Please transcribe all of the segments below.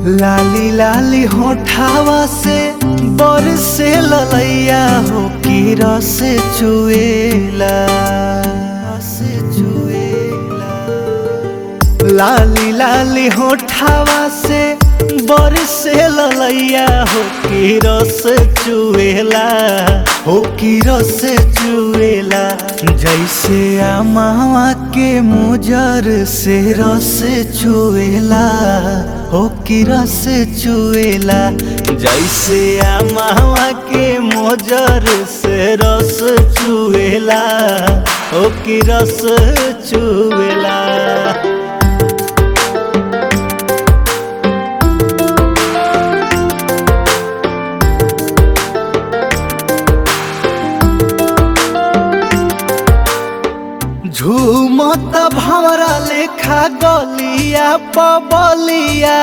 लाली लाली होठावा से बरसे ललैया हो की रस चुएला रस चुएला लाली लाली होठावा से बरसे ललैया हो की रस चुएला हो की रस चुएला जैसे आमावा के मुजर से रस चुएला हो की रस चुएला जैसे आमावा के मोजर से रस चुएला हो की रस चुएला झूमत भवरा लेखा गलिया पबलिया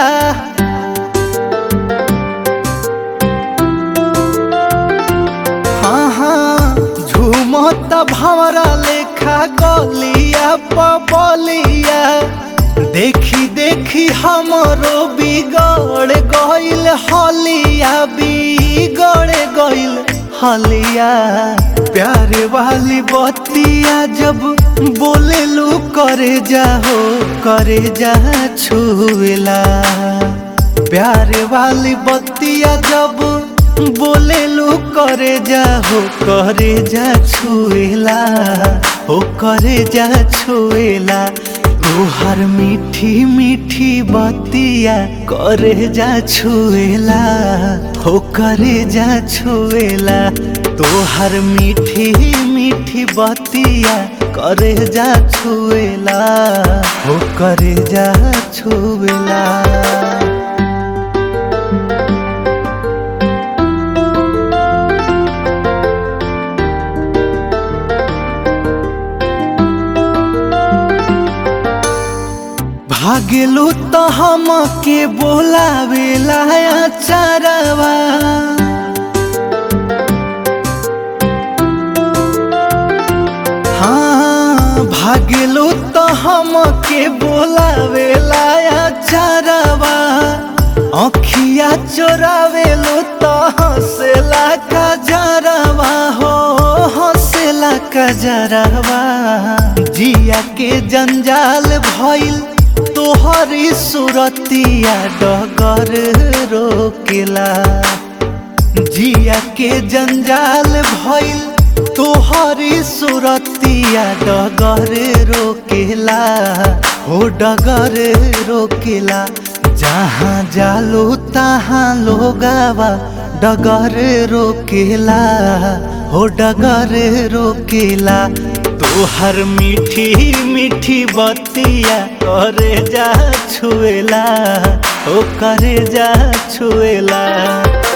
हाँ हाँ झूमत भवरा लेखा गलिया पबलिया देखी देखी हमरो बिगड़ गइल हलिया बिगड़ गइल हलिया प्यारे वाली बतिया जब बोले लू करे जाहो करे जा छुएला प्यारे वाली बतिया जब बोले लू करे जाहो करे जा छुएला हो करे जा छुएला तोहर मीठी मीठी बतिया करे जा छुएला हो करे जा छुएला तोहर मीठी मीठी बतिया करे जा छुएला हो करे जा छुएला भागेलू तो हम के बोलावेला चरवा हाँ भागेलू तो हम के बोलावेला चरवा अखिया चोरावेलू तो हंसेला का जरवा हो हंसेला का जरवा जिया के जंजाल भइल तोहरी सुरतिया डगर रोकेला जिया के जंजाल भइल तोहरी सुरतिया डगर रोकेला हो डगर रोकेला जहाँ जालो तहाँ लोगावा डगर रोकेला हो डगर रोकेला तोहर मीठी मीठी बतिया करे जा छुएला ओ करे जा छुएला